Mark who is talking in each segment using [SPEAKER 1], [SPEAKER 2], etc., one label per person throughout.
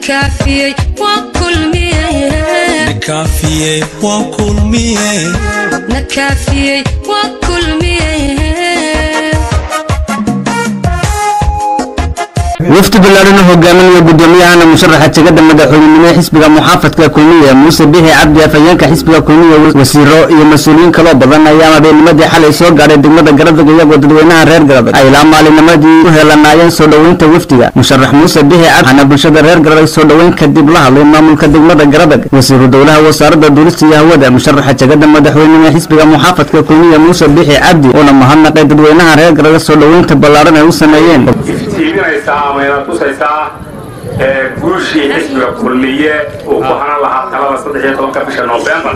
[SPEAKER 1] nakaafiyey waa kulmiye
[SPEAKER 2] nakaafiyey waa kulmiye
[SPEAKER 1] nakaafiyey waa kulmiye
[SPEAKER 3] wafdi ballaadhan oo hogaaminaya gudoomiyahana musharaxa tegada madaxweynenimo ee xisbiga muxaafadka kulmiye muuse bixi cabdi afhayeenka xisbiga kulmiye wasiiro iyo mas-uuliyiin kaloo badan ayaa habeennimadii xalay soo gaadhay degmada garadag iyagoo dadweynaha reer garadag ay ilaa maalinimadii u heelanaayeen soo dhoweynta wafdiga musharax muuse bixi cabdi waxaana bulshada reer garadag soo dhoweyn kadib la hadlay maamulka degmada garadag wasiiru dowlaha wasaaradda duulista iyo hawada musharaxa tegada madaxweynenimo ee xisbiga muxaafadka kulmiye muuse bixi cabdi uuna mahadnaqay dadweynaha reer garadag soo dhoweynta ballaadhan ay u sameeyeen
[SPEAKER 4] iftiiminaysaa ama ina tusaysaa guushii xisbiga kulmiye uu ku hanan lahaa talada saddex iyo tobanka bisha noofembar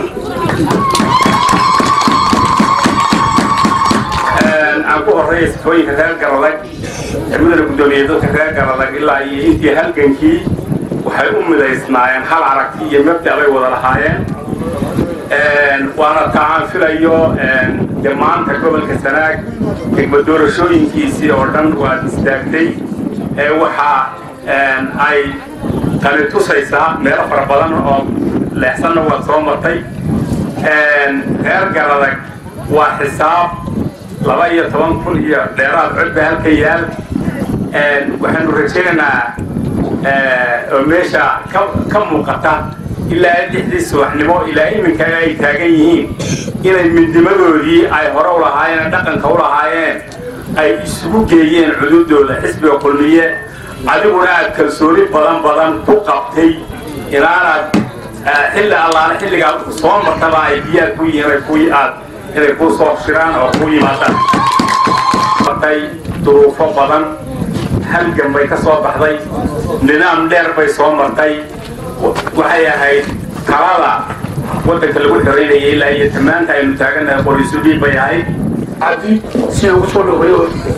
[SPEAKER 4] aan ku horreeya sifooyinka reer garadag mudana guddoomiye dadka reer garadag ilaa iyo intii halgankii waxay u midaysnaayeen hal aragti iyo mabda bay wada lahaayeen waana taa aan filayo dee maanta gobolka sanaag degma doorashooyinkiisii oo dhan waad istaagtay waxa ay tani tusaysaa meelo fara badan oo leexsanna waad soo martay reer garadag waa xisaab laba iyo toban kun iyo dheeraad codba halka yaal waxaanu rajaynaynaa oo meesha ka muuqata ilaa lixdii subaxnimo ilaa iminka ay taagan yihiin inay midnimadoodii ay hore u lahaayeen dhaqanka u lahaayeen ay isugu geeyeen cududooda xisbiga kulmiye adiguna aad kalsooni badan badan ku qabtay inaanaad xilli allaale xilligaad soo martaba ay diyaar ku yihiin aad inay kuu soo shiraan oo ku yimaadaan martay duruufo badan halgan bay ka soo baxday nidaam dheer bay soo martay waxay ahayd talada waddanka lagu xiraynayay ilaa iyo tamaanta aynu taaganahay qoriisudhiib bay ahayd
[SPEAKER 5] cabdi si ugu soo dhaweeyo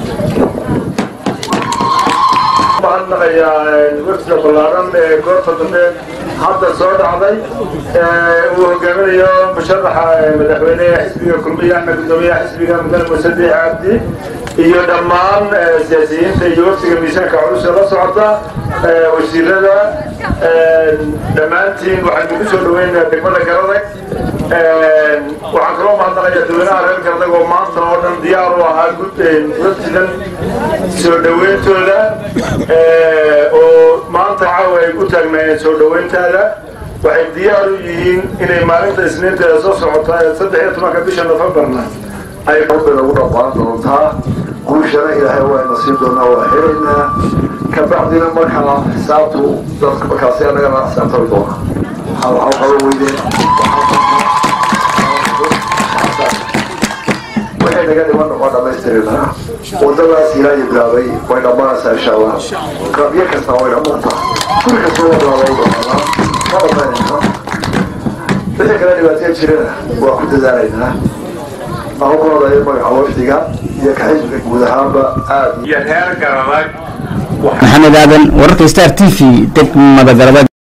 [SPEAKER 5] mahadnaqayaa wafdiga ballaaran ee goobta dambe hadda soo dhacday uu hogaaminayo musharaxa madaxweyneha xisbiga kulmiye axmed gudoomiyaha xisbiga mudane muuse biix cabdi iyo dhammaan siyaasiyiinta iyo wafdiga miisaanka culus ee la socota wasiirada dhammaantiin waxaynu ku soo dhaweynayaa degmada garadag waxaan kaloo mahadnaqayaa dadweynaha reer garadag oo maanta oo dhan diyaar u ahaa wafdidan soo dhaweyntooda oo maanta caawa ay ku taagnaayeen soo dhaweyntaada waxay diyaar u yihiin inay maalinta isniinteeda soo socota ee saddex iyo tobanka bisha nofembarna ay
[SPEAKER 6] rabbiga ugu dhaqaan doontaa guushana ilaahay waayna siin doonaa waa xiraynaa kabacdina markaa xisaabtu dadka markaasi annagana xisaabtami doona waxaa qaba weydeen waxay naga dhiman waa dhammaystirinaa wadadaas ilaahay bilaabay way dhammaanaysaa insha allah qabyo kasta way dhammaantaa guri kasta waa bilaabay doonaa ma dhammaynayna wixii kale dhibaataya jirana waa ku dadaalaynaa maamulkooda magaca wafdiga iyo kaxisbiga guud ahaanba aad
[SPEAKER 4] iyo reer garadag
[SPEAKER 3] maxamed aadan wararka star t v degmada garadag